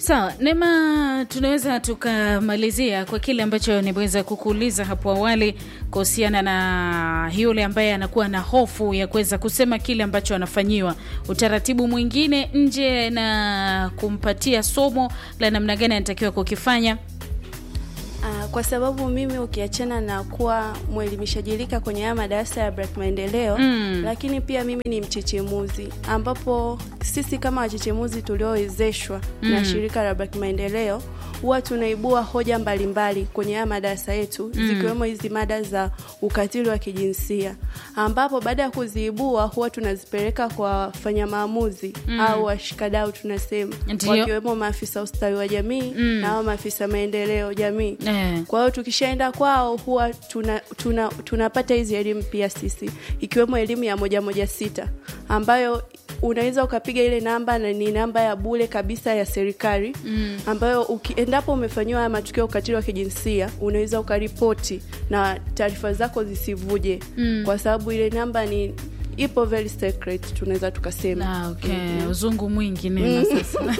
Sawa, Neema, tunaweza tukamalizia kwa kile ambacho nimeweza kukuuliza hapo awali kuhusiana na yule ambaye anakuwa na hofu ya kuweza kusema kile ambacho anafanyiwa, utaratibu mwingine nje na kumpatia somo la namna gani anatakiwa kukifanya. Ah, kwa sababu mimi ukiachana na kuwa mwelimishaji rika kwenye haya madarasa ya Black Maendeleo Mm. lakini pia mimi ni mchechemuzi, ambapo sisi kama wachechemuzi tuliowezeshwa na shirika la Black Maendeleo huwa tunaibua hoja mbalimbali kwenye haya madarasa yetu zikiwemo hizi mada za ukatili wa kijinsia, ambapo baada ya kuziibua huwa tunazipeleka kwa wafanya maamuzi au washikadau tunasema, Ndiyo. wakiwemo maafisa ustawi wa jamii na hao maafisa maendeleo jamii Eh. kwa hiyo tukishaenda kwao huwa tuna, tuna, tunapata hizi elimu pia sisi ikiwemo elimu ya moja moja sita ambayo unaweza ukapiga ile namba na ni namba ya bure kabisa ya serikali mm. ambayo uki, endapo umefanyiwa haya matukio ya ukatili wa kijinsia unaweza ukaripoti na taarifa zako zisivuje mm. kwa sababu ile namba ni ipo very secret tunaweza tukasema Ah, okay. Uzungu mwingi Neema sasa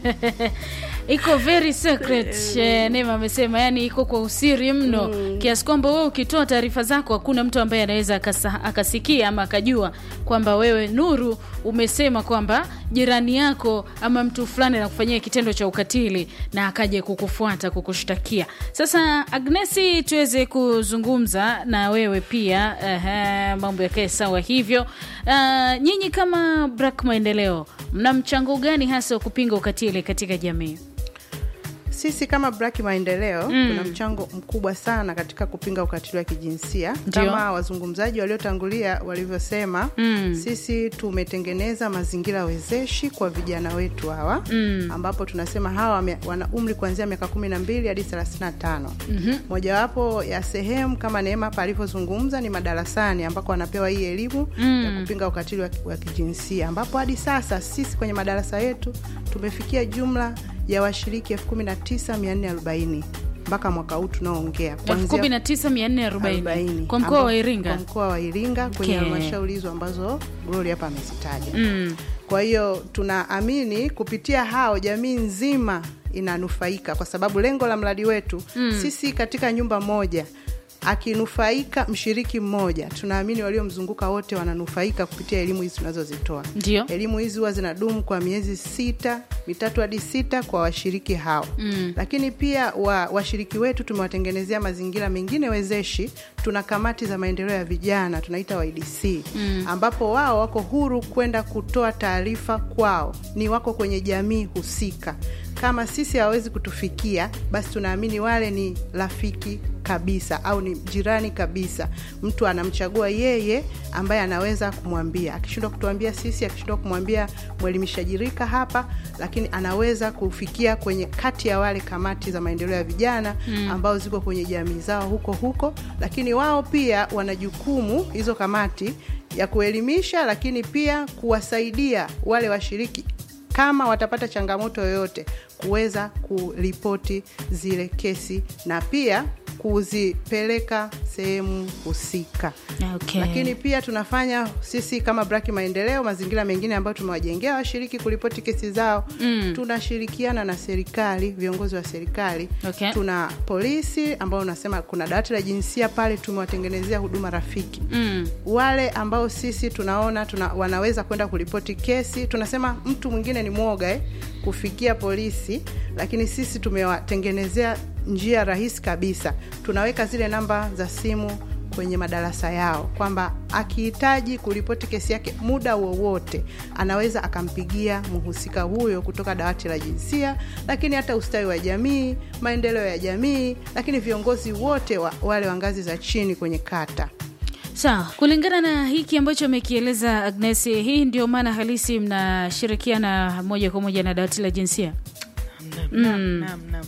iko very secret eh, Neema amesema, yani iko kwa usiri mno kiasi kwamba wewe ukitoa taarifa zako hakuna mtu ambaye anaweza akasa- akasikia ama akajua kwamba wewe Nuru umesema kwamba jirani yako ama mtu fulani anakufanyia kitendo cha ukatili na akaje kukufuata kukushtakia. Sasa Agnesi, tuweze kuzungumza na wewe pia ehe, mambo yakae sawa hivyo. Uh, nyinyi kama Black Maendeleo mna mchango gani hasa wa kupinga ukatili katika jamii? Sisi kama Black Maendeleo Mm. tuna mchango mkubwa sana katika kupinga ukatili wa kijinsia Ndio. kama wazungumzaji waliotangulia walivyosema. Mm. Sisi tumetengeneza mazingira wezeshi kwa vijana wetu hawa Mm. ambapo tunasema hawa wame- wana umri kuanzia miaka kumi na mbili hadi thelathini na tano. Mojawapo ya sehemu kama Neema hapa alivyozungumza ni madarasani ambako wanapewa hii elimu Mm. ya kupinga ukatili wa, wa kijinsia ambapo hadi sasa sisi kwenye madarasa yetu tumefikia jumla ya washiriki 19440 mpaka mwaka huu tunaoongea kuanzia 19440 40, kwa mkoa wa ambao- Iringa. kwa mkoa wa Iringa kwenye Okay. halmashauri hizo ambazo Glory hapa amezitaja. Mm. Kwa hiyo tunaamini kupitia hao jamii nzima inanufaika, kwa sababu lengo la mradi wetu sisi katika nyumba moja akinufaika mshiriki mmoja, tunaamini waliomzunguka wote wananufaika kupitia elimu hizi tunazozitoa. Ndio. Elimu hizi huwa zinadumu kwa miezi sita mitatu hadi sita kwa washiriki hao Mm. lakini pia wa, washiriki wetu tumewatengenezea mazingira mengine wezeshi. Tuna kamati za maendeleo ya vijana tunaita YDC Mm. ambapo wao wako huru kwenda kutoa taarifa kwao, ni wako kwenye jamii husika. Kama sisi hawawezi kutufikia, basi tunaamini wale ni rafiki kabisa au ni jirani kabisa. Mtu anamchagua yeye ambaye anaweza kumwambia, akishindwa kutuambia sisi, akishindwa kumwambia mwelimishaji rika hapa, lakini anaweza kufikia kwenye kati ya wale kamati za maendeleo ya vijana ambao ziko kwenye jamii zao huko huko, lakini wao pia wana jukumu hizo kamati ya kuelimisha, lakini pia kuwasaidia wale washiriki kama watapata changamoto yoyote kuweza kuripoti zile kesi na pia kuzipeleka sehemu husika. Okay. Lakini pia tunafanya sisi kama Black Maendeleo, mazingira mengine ambayo tumewajengea washiriki kuripoti kesi zao Mm. tunashirikiana na serikali, viongozi wa serikali Okay. tuna polisi ambao unasema kuna dawati la jinsia pale, tumewatengenezea huduma rafiki Mm. wale ambao sisi tunaona tuna, wanaweza kwenda kuripoti kesi. Tunasema mtu mwingine ni mwoga eh, kufikia polisi, lakini sisi tumewatengenezea njia rahisi kabisa. Tunaweka zile namba za simu kwenye madarasa yao kwamba akihitaji kuripoti kesi yake muda wowote anaweza akampigia mhusika huyo kutoka dawati la jinsia, lakini hata ustawi wa jamii, maendeleo ya jamii, lakini viongozi wote wa, wale wa ngazi za chini kwenye kata. Sawa, kulingana na hiki ambacho amekieleza Agnes, hii ndio maana halisi mnashirikiana moja kwa moja na dawati la jinsia Naam, naam, naam.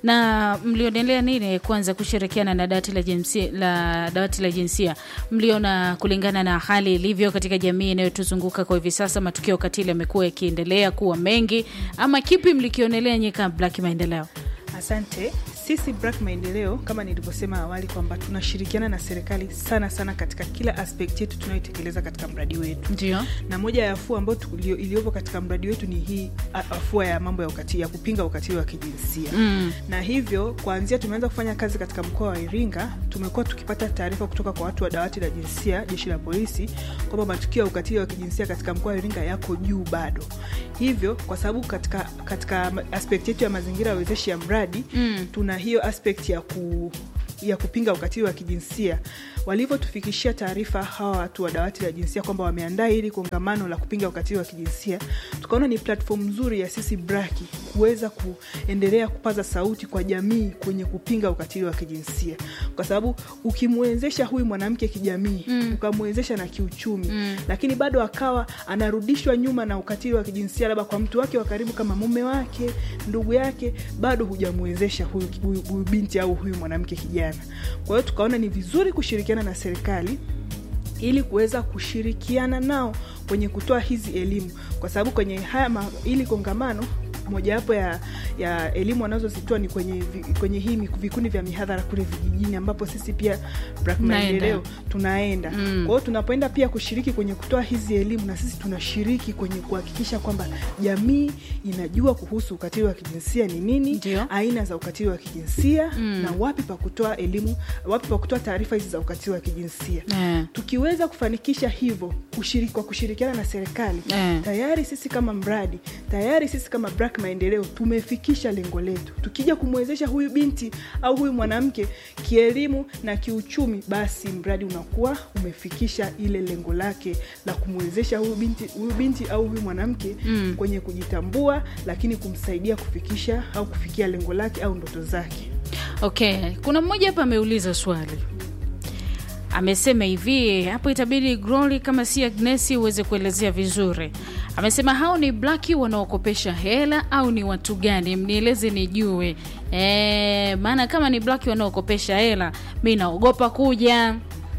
na mlionelea nini kwanza kushirikiana na dawati la jinsia, la dawati la jinsia? Mliona kulingana na hali ilivyo katika jamii inayotuzunguka kwa hivi sasa, matukio katili yamekuwa yakiendelea kuwa mengi, ama kipi mlikionelea nyie kama Black Maendeleo? Asante. sisi Black Maendeleo kama nilivyosema awali kwamba tunashirikiana na serikali sana sana katika kila aspect yetu tunayoitekeleza katika mradi wetu ndio na moja ya afua ambayo tulio- iliyopo katika mradi wetu ni hii a- afua ya mambo ya ukatili ya kupinga ukatili wa kijinsia mm. na hivyo kuanzia tumeanza kufanya kazi katika mkoa wa Iringa, tumekuwa tukipata taarifa kutoka kwa watu wa dawati la jinsia, jeshi la polisi, kwamba matukio ya ukatili wa kijinsia katika mkoa wa Iringa yako juu bado. Hivyo kwa sababu katika, katika aspect yetu ya mazingira ya wezeshi ya mradi Mm. tuna hiyo aspect ya ku ya kupinga ukatili wa kijinsia walivyotufikishia taarifa hawa watu wa dawati la jinsia kwamba wameandaa hili kongamano la kupinga ukatili wa kijinsia tukaona ni platform nzuri ya sisi braki kuweza kuendelea kupaza sauti kwa jamii kwenye kupinga ukatili wa kijinsia kwa sababu ukimwezesha huyu mwanamke kijamii mm. ukamwezesha na kiuchumi mm. lakini bado akawa anarudishwa nyuma na ukatili wa kijinsia labda kwa mtu wake wa karibu kama mume wake ndugu yake bado hujamwezesha huyu, huyu, huyu binti au huyu mwanamke kijana kwa hiyo tukaona ni vizuri kushirikiana na serikali ili kuweza kushirikiana nao kwenye kutoa hizi elimu kwa sababu kwenye haya ma, ili kongamano mojawapo ya, ya elimu wanazozitoa ni kwenye, vi- kwenye hii miku- vikundi vya mihadhara kule vijijini ambapo sisi pia Black Mnaenda. maendeleo tunaenda Mm. kwa hiyo tunapoenda pia kushiriki kwenye kutoa hizi elimu na sisi tunashiriki kwenye kuhakikisha kwamba jamii inajua kuhusu ukatili wa kijinsia ni nini Ndio. aina za ukatili wa kijinsia Mm. na wapi pa kutoa elimu wapi pa kutoa taarifa hizi za ukatili wa kijinsia Eh. tukiweza kufanikisha hivyo kushiriki, kwa kushirikiana na serikali Eh. tayari sisi kama mradi tayari sisi kama Black maendeleo tumefikisha lengo letu tukija kumwezesha huyu binti au huyu mwanamke kielimu na kiuchumi basi mradi unakuwa umefikisha ile lengo lake la kumwezesha huyu binti, huyu binti au huyu mwanamke Mm. kwenye kujitambua lakini kumsaidia kufikisha au kufikia lengo lake au ndoto zake okay kuna mmoja hapa ameuliza swali amesema hivi hapo itabidi Glory kama si Agnesi uweze kuelezea vizuri amesema hao ni blaki wanaokopesha hela au ni watu gani mnieleze nijue e, maana kama ni blaki wanaokopesha hela mi naogopa kuja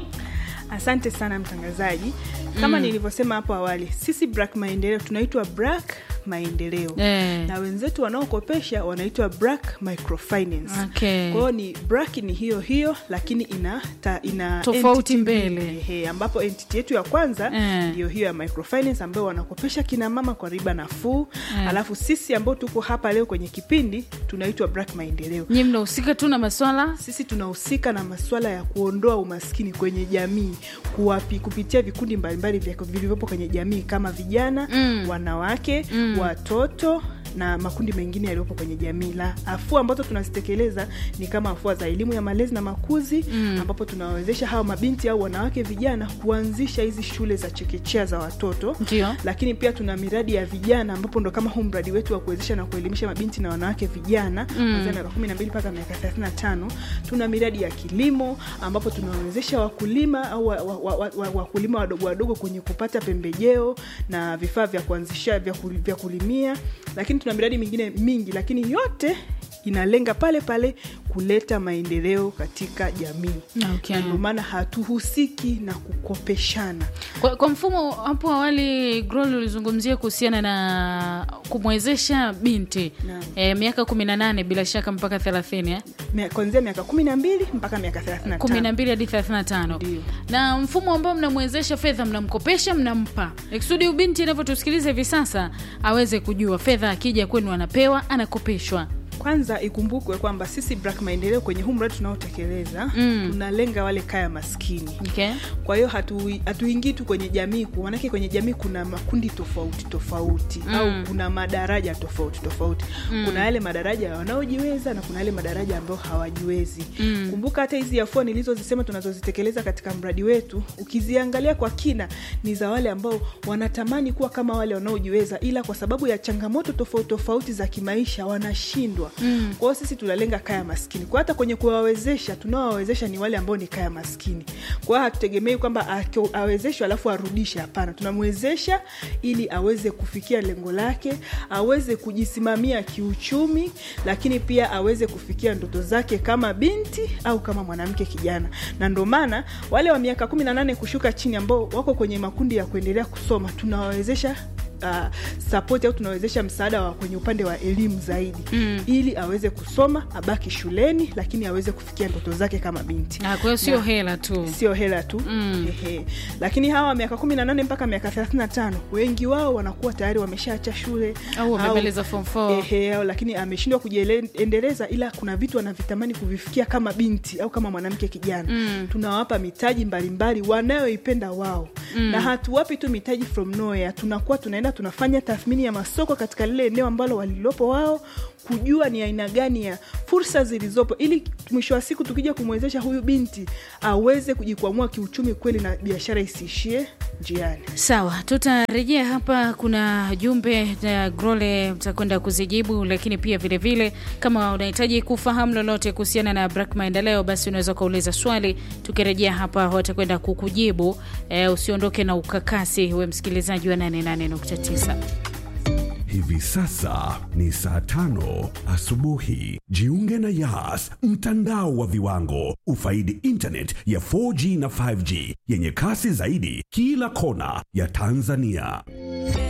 Asante sana mtangazaji. Kama Mm. nilivyosema hapo awali, sisi Black Maendeleo tunaitwa Black Maendeleo Eh. na wenzetu wanaokopesha wanaitwa Black Microfinance. Okay. Kwa hiyo ni Black ni hiyo hiyo, lakini ina, ta, ina Tofauti entity mbele. mbili. Ehe, ambapo entity yetu ya kwanza Eh. ndio hiyo ya microfinance ambayo wanakopesha kina mama kwa riba nafuu Eh. alafu sisi ambao tuko hapa leo kwenye kipindi tunaitwa Black Maendeleo nyi mnahusika tu na maswala sisi tunahusika na masuala ya kuondoa umaskini kwenye jamii kuwapi, kupitia vikundi mbalimbali vya- vilivyopo kwenye jamii kama vijana Mm. wanawake Mm. watoto na makundi mengine yaliyopo kwenye jamii la afua ambazo tunazitekeleza ni kama afua za elimu ya malezi na makuzi Mm. ambapo tunawawezesha hawa mabinti au wanawake vijana kuanzisha hizi shule za chekechea za watoto ndio lakini pia tuna miradi ya vijana ambapo ndo kama huu mradi wetu wa kuwezesha na kuelimisha mabinti na wanawake vijana Mm. kuanzia miaka kumi na mbili mpaka miaka thelathini na tano tuna miradi ya kilimo ambapo tunawawezesha wakulima au wa- wa- wa- wa- wa- wakulima wadogo wadogo kwenye kupata pembejeo na vifaa vya kuanzisha vya, kul- vya kulimia lakini tuna miradi mingine mingi lakini yote inalenga pale pale kuleta maendeleo katika jamii Okay. na ndio maana hatuhusiki na kukopeshana Kwa, kwa mfumo hapo awali Grol ulizungumzia kuhusiana na kumwezesha binti Naam. e, miaka kumi na nane bila shaka mpaka thelathini eh? Mia- kuanzia miaka kumi na mbili mpaka miaka thelathini na kumi na tano mbili hadi thelathini na tano Ndio. na mfumo ambao mnamwezesha fedha mnamkopesha mnampa ikusudi ubinti anavyotusikiliza hivi sasa aweze kujua fedha akija kwenu anapewa anakopeshwa kwanza ikumbukwe kwamba sisi Black maendeleo kwenye huu mradi tunaotekeleza Mm. tunalenga wale kaya maskini okay? kwa hiyo hatu- hatuingii tu kwenye jamii ku- manake kwenye jamii kuna makundi tofauti tofauti Mm. au kuna madaraja tofauti tofauti Mm. kuna yale madaraja ya wanaojiweza na kuna yale madaraja ambayo hawajiwezi Mm. kumbuka hata hizi afua nilizozisema tunazozitekeleza katika mradi wetu ukiziangalia kwa kina ni za wale ambao wanatamani kuwa kama wale wanaojiweza ila kwa sababu ya changamoto tofauti tofauti za kimaisha wanashindwa Mm. kwa hiyo sisi tunalenga kaya maskini kwa hata kwenye kuwawezesha tunaowawezesha ni wale ambao ni kaya maskini kwa hiyo hatutegemei kwamba ako- awezeshwe alafu arudishe hapana tunamwezesha ili aweze kufikia lengo lake aweze kujisimamia kiuchumi lakini pia aweze kufikia ndoto zake kama binti au kama mwanamke kijana na ndo maana wale wa miaka kumi na nane kushuka chini ambao wako kwenye makundi ya kuendelea kusoma tunawawezesha uh, support au tunawezesha msaada wa kwenye upande wa elimu zaidi mm. ili aweze kusoma abaki shuleni lakini aweze kufikia ndoto zake kama binti Ah, kwa hiyo sio hela tu sio hela tu mm. Ehe. lakini hawa miaka kumi na nane mpaka miaka thelathini na tano wengi wao wanakuwa tayari wameshaacha shule Au wamemaliza form four. Ehe, au lakini ameshindwa kujiendeleza ila kuna vitu anavitamani kuvifikia kama binti au kama mwanamke kijana mm. tunawapa mitaji mbalimbali wanayoipenda wao mm. na hatuwapi tu mitaji from nowhere tunakuwa tunaenda tunafanya tathmini ya masoko katika lile eneo ambalo walilopo wao kujua ni aina gani ya fursa zilizopo ili mwisho wa siku tukija kumwezesha huyu binti aweze kujikwamua kiuchumi kweli na biashara isiishie njiani sawa tutarejea hapa kuna jumbe na grole mtakwenda kuzijibu lakini pia vile vile kama unahitaji kufahamu lolote kuhusiana na brak maendeleo basi unaweza ukauliza swali tukirejea hapa watakwenda kukujibu e, usiondoke na ukakasi we msikilizaji wa 88.9 Hivi sasa ni saa tano asubuhi. Jiunge na Yas, mtandao wa viwango. Ufaidi internet ya 4G na 5G yenye kasi zaidi kila kona ya Tanzania.